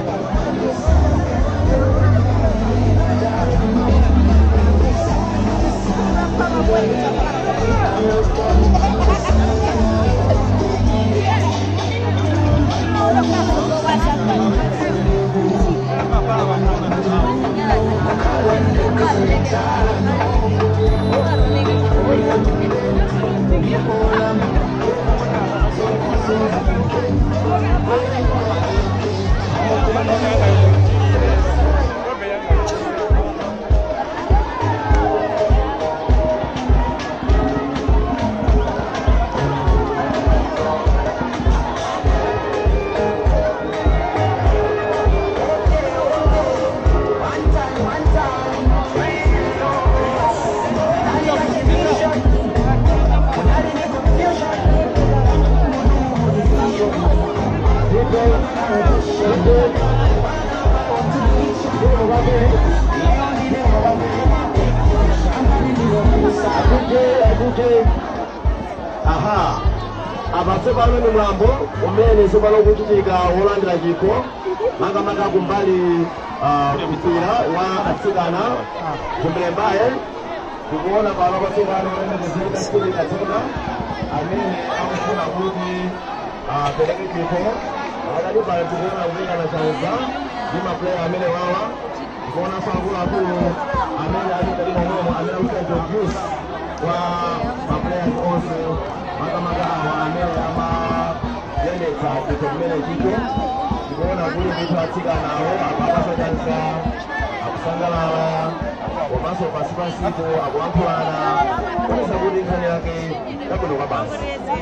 aha apatsopano ni mwambo umene tsopano ukuchitika wolandira chikho makamaka kumbali ah, mpira wa atsikana kumlembaye tikuona pano patsopano lemekezeka stili katseka amene akufuna kuti apereke chikho akati pano tikuona kuyikana chanza ndi mapuleya amene wawa tikuona akuluakulu amene ali kati momwemo amene akuita introduce kwa mapuleyas onse makamaka awa amene amayendetsa chikho chimene chicho tikuona kuli ndithu atsikanawo apakasachanisa akusangalala komanso pasi pasipo akulankhulana kuonesa kuti nkhani yake yabwino kwa basi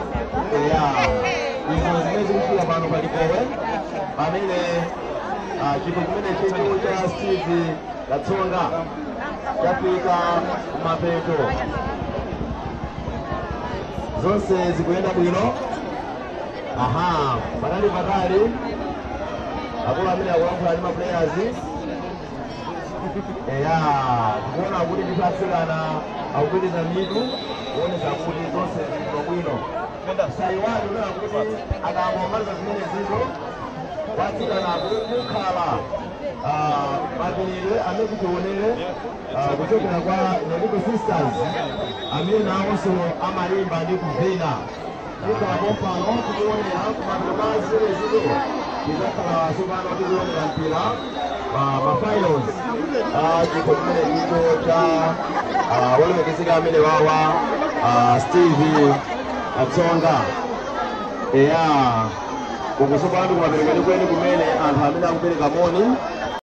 ya izo zimene zikuchitika pano palipowe pamene ah, chikho chimene chetu cha steve katsonga chafika kumapeto zonse zikuyenda bwino aha patali patali akulu amene akulankhula ndi maplayers eya tikuona kuti ndithu atsikana akupitiriza mitu kuonesa kuti zonse zikuyenda bwino sayiwani unena kuti akangomaliza zimene zizo watsikana kukhala mapilire amene kutionere kuchokera kwa Nelico Sisters amene nawonso amayimba ndi kuvina ikalapo pano tikuonera kumapiro ma zilezizo tizakhala sopano tikuonera mpira mafinals chikho chimene chicho cha wolemekezeka amene wawa steve atsonga eya kukusopano kumaperekeni kweni kumene anthu amene akupereka moni